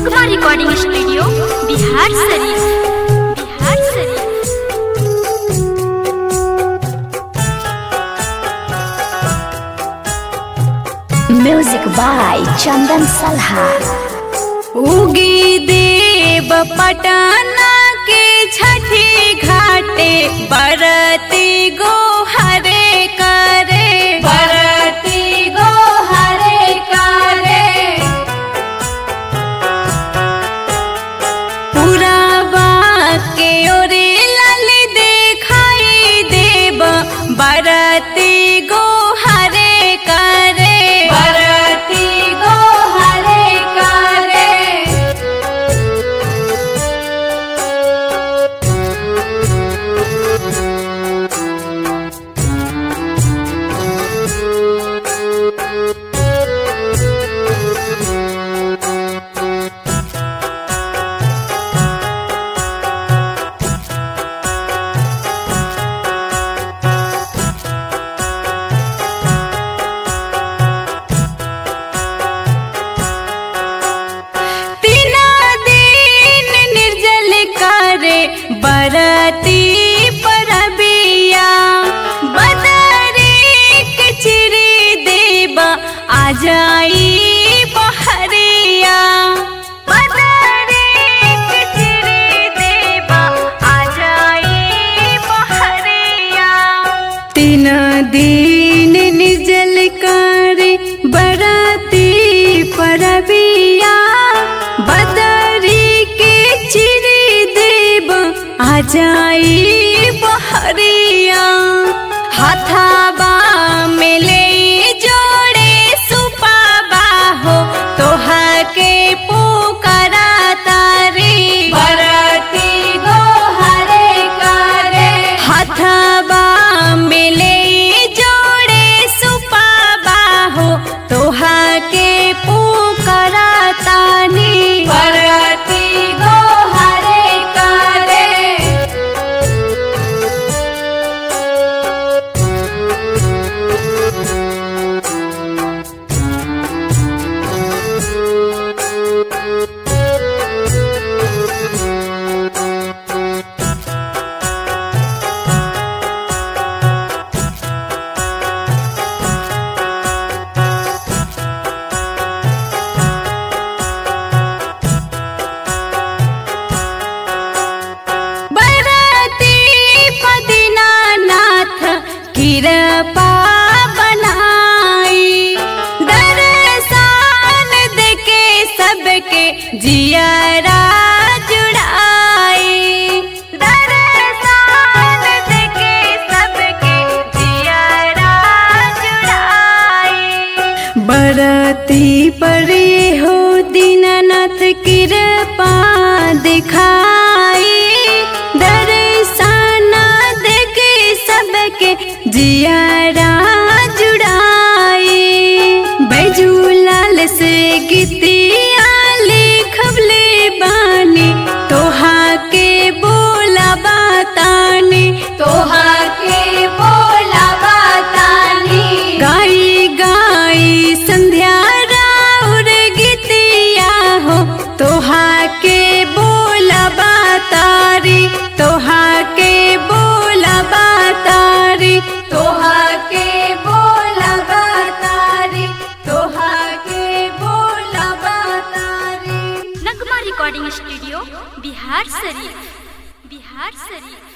नगमा recording studio Bihar शरीफ बिहार शरीफ music by चंदन सलहा उगी देव पटना के छठी घाटे बरती गो हरे करे बरती गो हरे करे पुरावा के ओरे लाल देखाई देव बरती गो हरे करे बरती गो हरे करे तीना दिन निर्जल करे बरती परबिया बदरी के चिरी देबा आ जाई बहरिया बदरी के चिरी देबा आ जाई बहरिया तीन दिन निर्जल करे बराती परबिया बदरी के चिरी देव आ जाई बहरिया हाथाबा में ले जोड़े सुपाबा हो तोहा के पुकारा तारी बरती गो हरे करे हाथाबा में ले जोड़े सुपाबा हो तोहा के पुकारा तानी बरती गो हरे करे बरती पदिनानाथ कृपा बनाई दर्शन देके सबके जियरा जुड़ाई दर्शन देके सबके जियरा जुड़ाई बरती परे हो दीनानाथ कृपा दिखाई दर्शन देके सबके जियारा जुड़ाई बैजूलाल से गीतिया लिखबले बानी तोहा के बोला बतानी तोहा के बोला बतानी गाई गाई संध्या राउर गीतिया हो तोहा के बोला बतारी तोहा के बोला बतारी तोहा के बोला बतारी तोहा के बोला बतारी नगमा रिकॉर्डिंग स्टूडियो बिहार शरीफ बिहार शरीफ